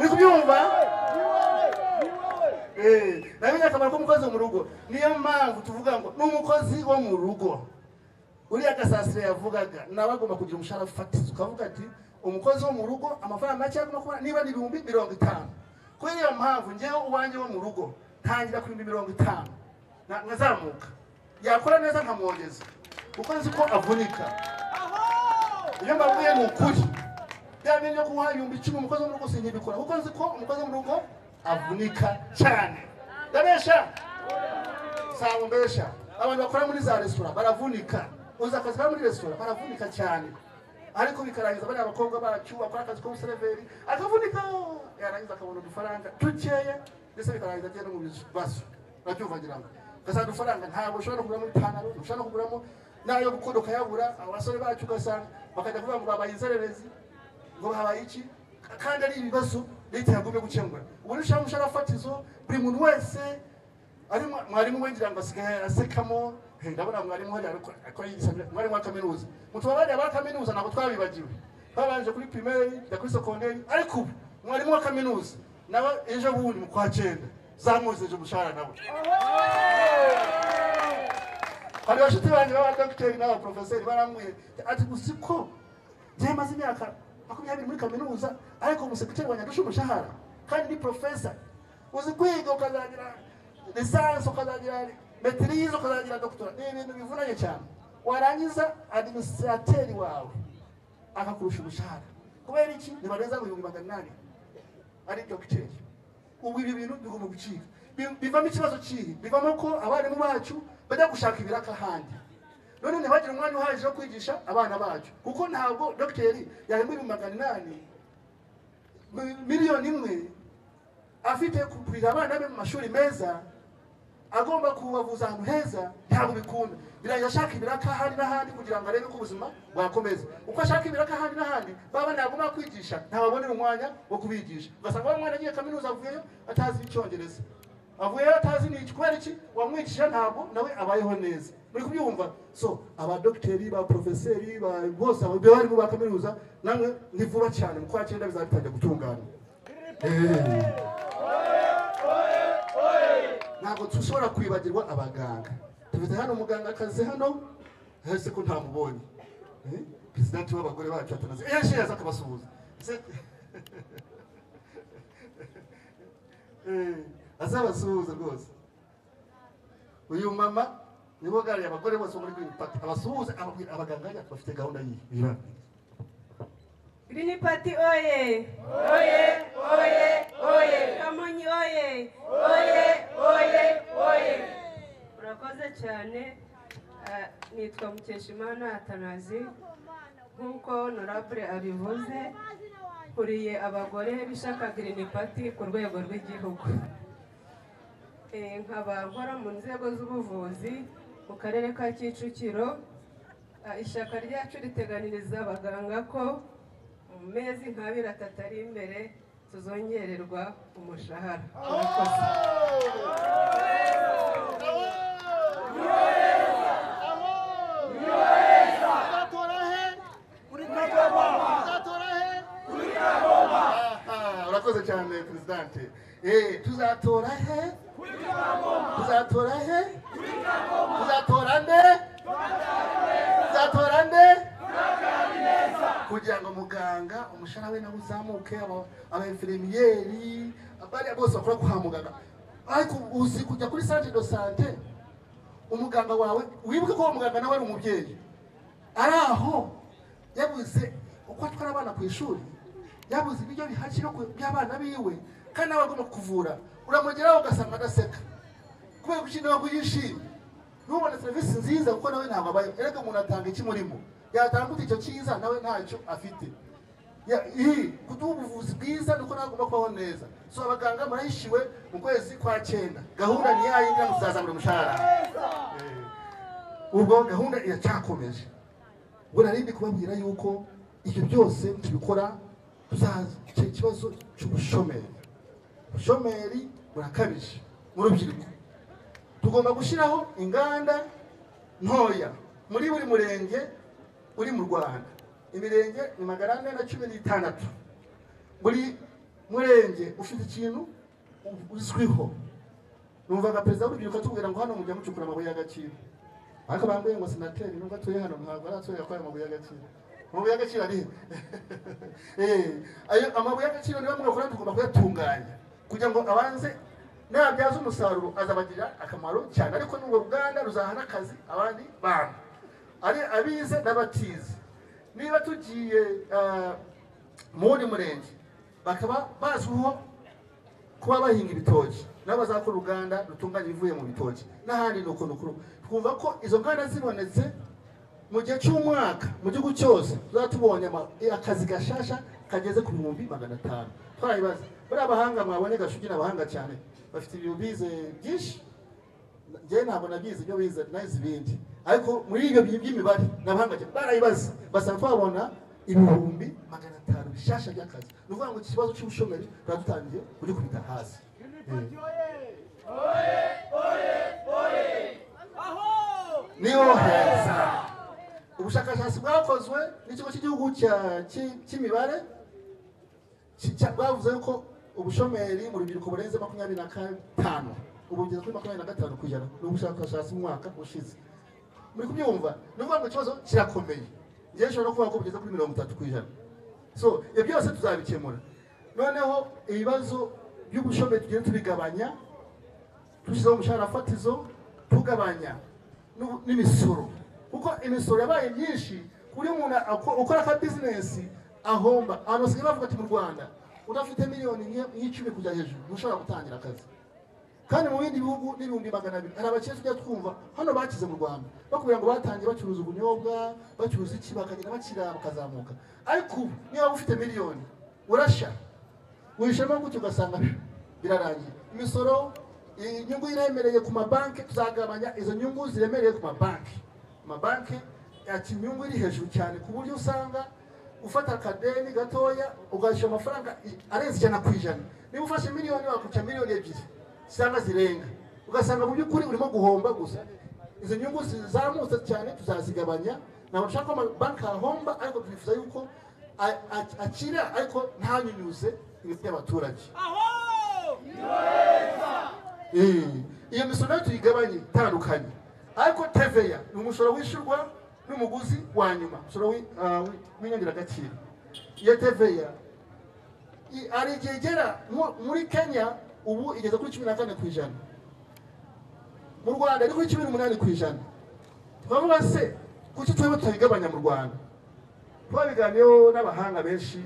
kubyumva nawe ni akamaro k'umukozi wo mu rugo niyo mpamvu tuvuga ngo ni umukozi wo mu rugo uriya gasasire yavugaga nawe agomba kugira umushahara fatizo ukavuga ati umukozi wo mu rugo amafaranga make agomba kuba niba ni ibihumbi mirongo itanu kubera iyo mpamvu ngewe uwanjye wo mu rugo ntangira ku bihumbi mirongo itanu nkazamuka yakora neza nkamwogeza kuko nzi ko avunika iyo mbabwiye ni ukuri bya bintu byo kunywa ibihumbi icumi umukozi wo mu rugo sinkibikora kuko nzi ko umukozi wo mu rugo avunika cyane ndabesha saba mbesha abantu bakora muri za resitora baravunika uzi akazi kaba muri resitora baravunika cyane ariko bikarangiza bariya abakobwa bacu bakora akazi k'umuseriveri akavunika yarangiza akabona udufaranga dukeya ndetse bikarangiza agenda mu bibazo urabyumva ngira ngo ugasanga udufaranga ntabwo ushobora no kuguramo ipantaro ushobora no kuguramo n'ayo gukunda ukayabura abasore bacu ugasanga bakajya kuvuga ngo babaye inzererezi ngo habaye iki kandi ari ibibazo leta yagumye gukemura ubu nishaka umushahara fatizo buri muntu wese ari mwarimu wengira ngo asigaye asekamo Hey, ndabona mwarimu hariya ariko akora igisabira mwarimu wa kaminuza mutuba bariya ba kaminuza ntabwo twabibagiwe babanje kuri primaire ya kuri secondaire ariko ubu mwarimu wa kaminuza nawe ejo bundi mu kwa cyenda zamuzeje umushahara nawe hari bashuti banjye b'abadogiteri n'abaporofeseri barambwiye ati gusa ko njyewe maze imyaka makumyabiri muri kaminuza ariko umusekiteri wanjye adusha umushahara kandi ni porofesa uzi kwiga ukazagira lisansi ukazagira metirize ukazagira dogitora ni ibintu bivunanye cyane warangiza adiminisirateri wawe akakurusha umushahara kubera iki ntibarenza ngo ibihumbi magana inani ari dogiteri ubu ibi bintu bigomba gucika Bi- bivamo ikibazo kihe bivamo ko abarimu bacu bajya gushaka ibiraka ahandi none ntibagire umwanya uhagije wo kwigisha abana bacu kuko ntabwo dogiteri yahembwa ibihumbi magana inani mi- miliyoni imwe afite kurira abana be mu mashuri meza agomba kubavuza ahantu heza ntabwo bikunda birangira ashaka ibiraka ahandi n'ahandi kugira ngo arebe ko ubuzima bwakomeza uko ashaka ibiraka ahandi n'ahandi baba nagomba kwigisha ntababonera umwanya wo kubigisha ugasanga wa mwana agiye kaminuza avuyeyo atazi icyongereza avuyeyo atazi ni iki kubera iki wamwigishije ntabwo nawe abayeho neza muri kubyumva so abadogiteri ba porofeseri ba- bose abarimu ba kaminuza namwe ni vuba cyane mu kwa cyenda bizatangira gutungana Eh. ntabwo dushobora kwibagirwa abaganga dufite hano umuganga akazi hano hese ko ntamubonye Eh, perezidenti w'abagore bacu atanazi ejo yaza akabasuhuza Se- Eh, azabasuhuze rwose uyu mama nibo gariye abagore bose bo muri Green Party abasuhuze ababwira abaganga yacu bafite gahunda yiyi Green Party oye! Kamonyi oye! Murakoze cyane Ah, nitwa Mukeshimana Atanazi nk'uko honorable abivuze nkuriye abagore b'ishyaka Green Party ku rwego rw'igihugu Eh, nkaba nkora mu nzego z'ubuvuzi mu karere ka Kicukiro Ah, ishyaka ryacu riteganiriza abaganga ko mu mezi nk'abiri atatu ari imbere tuzongererwa umushahara Murakoze. Aha, urakoze cyane perezidante Eh, tuzatora he tuzatora he tuzatora nde tuzatora nde kugira ngo muganga umushahara we nawe uzamuke aba- aba infirmiyeri abariya bose bakora kwa muganga ariko uzi kujya kuri sante do sante umuganga wawe wibuke ko uwo muganga nawe ari umubyeyi ari aho yabuze uko atwara abana ku ishuri yabuze ibiryo bihashye no ku- by'abana biwe kandi nawe agomba kuvura uramugeraho ugasanga adaseka kubera ko ushobora kuba yishimye ntubone serivisi nziza kuko nawe ntabwo abaye erega umuntu atanga iki murimo yatanga gute icyo cyiza nawe ntacyo afite Ya- ii, kuduha ubuvuzi bwiza nuko nawe agomba kubaho neza so abaganga murayishiwe mu kwezi kwa cyenda gahunda ni yayindi namwe tuzazamura umushahara Eh ubwo gahunda iracyakomeje ubwo narindi kubabwira yuko ibyo byose tubikora tuzaza icyo kibazo cy'ubushomeri ubushomeri burakabije mu rubyiruko tugomba gushyiraho inganda ntoya muri buri murenge uri mu rwanda imirenge ni magana ane na cumi n'itandatu buri murenge ufite ikintu uzwiho numvaga perezida w'urubyiruko atubwira ngo hano mujya mucukura amabuye y'agaciro ariko bambwiye ngo sinateri nubwo atuye hano ntabwo aratuye akora amabuye y'agaciro amabuye y'agaciro ari he? Eh, ayo amabuye y'agaciro niba mwakora tugomba kuyatunganya kugira ngo abanze nabyaza umusaruro azabagirira akamaro cyane ariko n'urwo ruganda ruzaha n'akazi abandi bantu ari abize n'abatize niba tugiye ah, mu wundi murenge bakaba bazwiho kuba bahinga ibitoki nabo bazakora uruganda rutunganya ibivuye mu bitoki n'ahandi ni uko nukuru twumva ko izo nganda zibonetse mu gihe cy'umwaka mu gihugu cyose tuzaba tubonye ama- akazi gashasha kageze ku bihumbi magana atanu twayibaza buriya abahanga mwabonye gashugi ni abahanga cyane bafite ibintu bize byinshi njyewe ntabwo nabyize ibyo bize nayize ibindi ariko muri ibyo bintu by'imibare n'abahanga cyane barayibaza basaba twabona ibihumbi magana atanu bishasha by'akazi ni ukuvuga ngo iki kibazo cy'ubushomeri tuba dutangiye kugikubita hasi Eh. niho heza ubushakashatsi bwakozwe n'ikigo cy'igihugu cya- cy'i- cy'imibare ki- cya- bavuze ko ubushomeri mu rubyiruko burenze makumyabiri na gatanu ubu bugeze kuri makumyabiri na gatanu ku ijana ni ubushakashatsi mu mwaka ushize muri kubyumva ni ukuvuga ngo ikibazo kirakomeye ngewe nshobora no kuvuga ko bugeze kuri mirongo itatu ku ijana so ibyo byose tuzabikemura noneho ibibazo by'ubushomeri tugenda tubigabanya dushyizeho umushahara fatizo tugabanya n'u- n'imisoro kuko imisoro yabaye myinshi ku buryo umuntu ako- ukora aka bizinesi ahomba ahantu basigaye bavuga ati mu rwanda udafite miliyoni nke- nk'icumi kujya hejuru ntushobora gutangira akazi kandi mu bindi bihugu n'ibihumbi magana abiri hari abakire tujya twumva hano bakize mu rwanda bakubwira ngo batangiye bacuruza ubunyobwa bacuruza iki bakagenda bakira bakazamuka ariko ubu niba waba ufite miliyoni urashya wishema gutyo ugasanga birarangiye imisoro inyungu iremereye ku mabanki tuzagabanya izo nyungu ziremereye ku mabanki amabanki yakira inyungu iri hejuru cyane ku buryo usanga ufata akadeni gatoya ugashyura amafaranga i- arenze ijana ku ijana niba ufashe miliyoni wakuca miliyoni ebyiri cyangwa zirenga ugasanga mu by'ukuri urimo guhomba gusa izo nyungu zizamutse cyane tuzazigabanya ntabwo dushaka ko amabanki ahomba ariko twifuza yuko a- a- akira ariko ntanyunyuze ibiti by'abaturage Eh, iyo misoro nayo tuyigabanye itandukanye ariko teveya ni umusoro wishyurwa n'umuguzi wa nyuma umusoro wi- ah, wi- w'inyongeragaciro iyo teveya i- hari igihe igera mu- muri kenya ubu igeze kuri cumi na kane ku ijana mu rwanda ni kuri cumi n'umunani ku ijana twavuga se kuki twebwe tuyigabanya mu rwanda twabiganiyeho n'abahanga benshi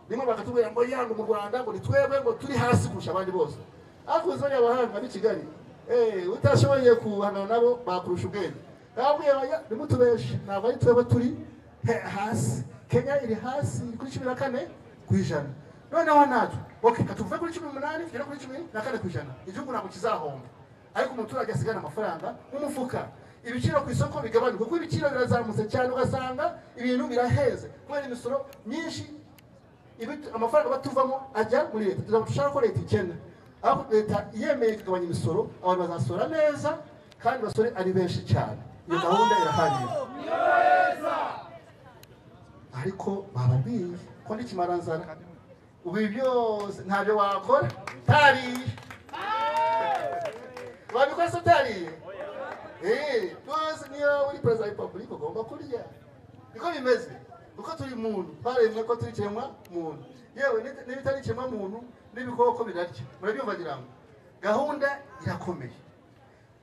rimwe bakatubwira ngo yanga mu rwanda ngo ni twebwe ngo turi hasi kurusha abandi bose ariko uzi bariya bahanga b'i kigali eh, utashoboye guhangana nabo bakurusha ubwenge babwiye bajya ntimutubeshe ntabwo ari twebwe turi he- hasi kenya iri hasi iri kuri cumi na kane ku ijana noneho natwe ok katuve kuri cumi n'umunani tugere kuri cumi na kane ku ijana igihugu ntabwo kizahomba ariko umuturage asigana amafaranga nk'umufuka ibiciro ku isoko bigabanuka kuko ibiciro birazamutse cyane ugasanga ibintu biraheze kubera imisoro myinshi ibit- amafaranga batuvamo ajya muri leta tuzaba dushaka ko leta ikena ariko leta yemeye kugabanya imisoro abantu bazasora neza kandi basore ari benshi cyane iyo gahunda irahagije ariko bababwiye ko ndikimara nzara ubu ibi byose ntabyo wakora tariye wabikora se utariye Eh, rwose niyo uri perezida wa repubulika ugomba kurya niko bimeze kuko turi muntu twaremwe ko turi ikiremwa muntu yewe n'ibit- n'ibitari ikiremwa muntu n'ibikoko birarya murabyumva ngira ngo gahunda irakomeye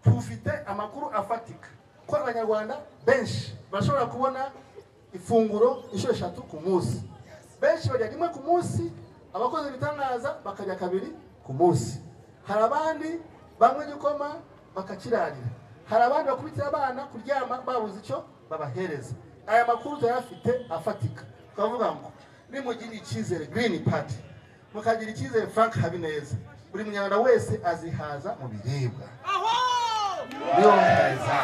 tufite amakuru afatika ko abanyarwanda benshi bashobora kubona ifunguro inshuro eshatu ku munsi benshi barya rimwe ku munsi abakozi ibitangaza bakarya kabiri ku munsi hari abandi banywa igikoma bakakirarira hari abandi bakubitira abana kuryama babuze icyo babahereza aya makuru turayafite afatika twavuga ngo nimugirire icyizere girini pati mukagira icyizere frank habineza buri munyarwanda wese azihaza mu biribwa yorohereza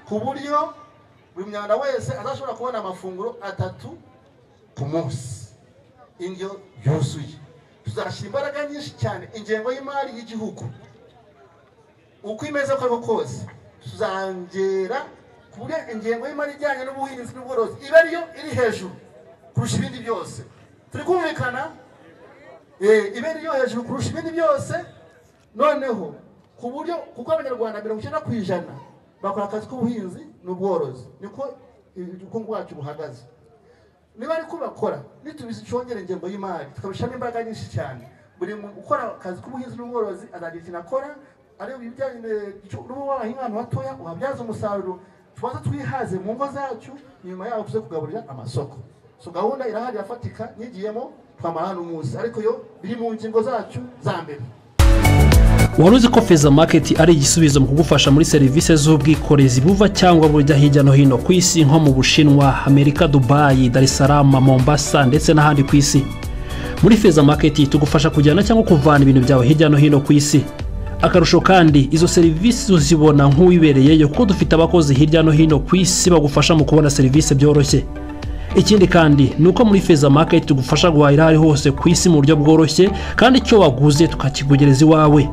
ku buryo buri munyarwanda wese azashobora kubona amafunguro atatu ku munsi indyo yuzuye tuzashyira imbaraga nyinshi cyane ingengo y'imari y'igihugu uko imeze uko ariko kose tuzongera ku buryo ingengo y'imari ijyanye n'ubuhinzi n'ubworozi iba ariyo iri hejuru kurusha ibindi byose turi kumvikana Eh, ibe ryo hejuru kurusha ibindi byose noneho ku buryo kuko abanyarwanda mirongo icyenda ku ijana bakora akazi k'ubuhinzi n'ubworozi niko ubukungu bwacu buhagaze niba ari ko bakora nitubizi cyongera ingengo y'imari tukabishyiramo imbaraga nyinshi cyane buri muntu ukora akazi k'ubuhinzi n'ubworozi azagira ikintu akora areba ibijyanye n'ubu wabahinga ahantu hatoya uhabyaza umusaruro tubanza twihaze mu ngo zacu nyuma yaho tuze kugaburira amasoko so gahunda irahari irafatika nigiyemo twamara hano umunsi ariko yo biri mu ngingo zacu za mbere wari uzi ko feza maketi ari igisubizo mu kugufasha muri serivisi z'ubwikorezi buva cyangwa bujya hirya no hino ku isi nko mu bushinwa amerika dubayi darisarama mombasa ndetse n'ahandi ku isi muri feza maketi tugufasha kujyana cyangwa kuvana ibintu byawe hirya no hino ku isi akarusho kandi izo serivisi uzibona nk'uwibereyeyo kuko dufite abakozi hirya no hino ku isi bagufasha mu kubona serivisi byoroshye ikindi kandi ni uko muri feza maketi tugufasha guhahira aho ari hose ku isi mu buryo bworoshye kandi icyo waguze tukakikugereza iwawe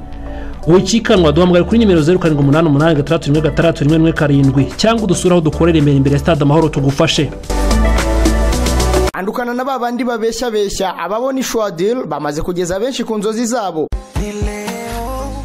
wikikanwa duhamagara kuri nimero zeru karindwi umunani umunani gatandatu rimwe gatandatu rimwe rimwe karindwi cyangwa udusure aho dukorera imbere imbere ya stade amahoro tugufashe andukana na ba bandi babeshyabeshya ababona ishwadil bamaze kugeza benshi ku nzozi zabo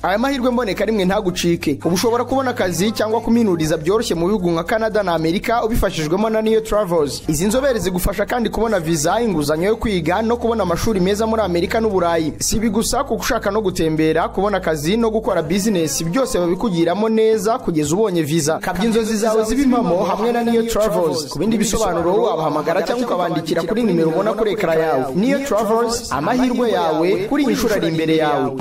aya mahirwe mboneka rimwe ntagucike ubu ushobora kubona akazi cyangwa kuminuriza byoroshye mu bihugu nka canada na amerika ubifashijwemo na niyo travels izi nzobere zigufasha kandi kubona viza inguzanyo yo kwiga no kubona amashuri meza muri amerika n'uburayi si ibi gusa kuko ushaka no gutembera kubona akazi no gukora bizinesi byose babikugiramo neza kugeza ubonye viza kabya inzozi zawe ziba impamo hamwe na niyo travels ku bindi bisobanuro wabahamagara cyangwa ukabandikira kuri nimero ubona kuri ekara yawe niyo travels amahirwe yawe kuri iyi nshuro ari imbere yawe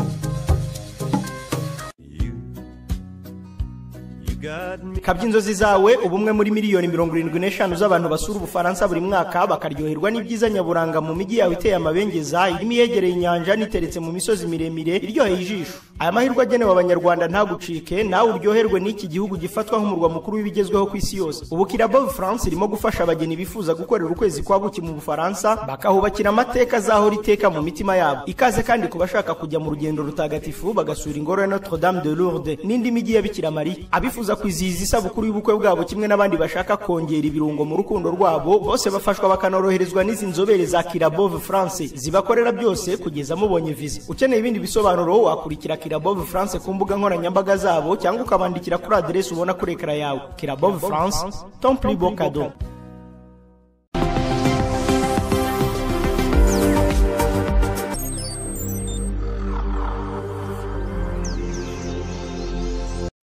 kabya inzozi zawe uba umwe muri miliyoni mirongo irindwi n'eshanu z'abantu basura ubufaransa buri mwaka bakaryoherwa n'ibyiza nyaburanga mu mijyi yawe iteye amabengeza irimo iyegereye inyanja n'iteretse mu misozi miremire iryoheye ijisho aya mahirwe agenewe abanyarwanda ntagucike nawe uryoherwe n'iki gihugu gifatwa nk'umurwa mukuru w'ibigezweho ku isi yose ubu kirabo france irimo gufasha abageni bifuza gukorera ukwezi kwa buki mu bufaransa bakahubakira amateka azahora iteka mu mitima yabo ikaze kandi ku bashaka kujya mu rugendo rutagatifu bagasura ingoro ya notre dame de lourdes n'indi mijyi ya bikira mariya abifuza kwizihiza isabukuru y'ubukwe bwabo kimwe n'abandi bashaka kongera ibirungo mu rukundo rwabo bose bafashwa bakanoroherezwa n'izi nzobere za kirabove france zibakorera byose kugeza mubonye viza ukeneye ibindi bisobanuro wakurikira kirabove france ku mbuga nkoranyambaga zabo cyangwa ukabandikira kuri aderesi ubona kuri ekara yawe kirabove france tomplibo kado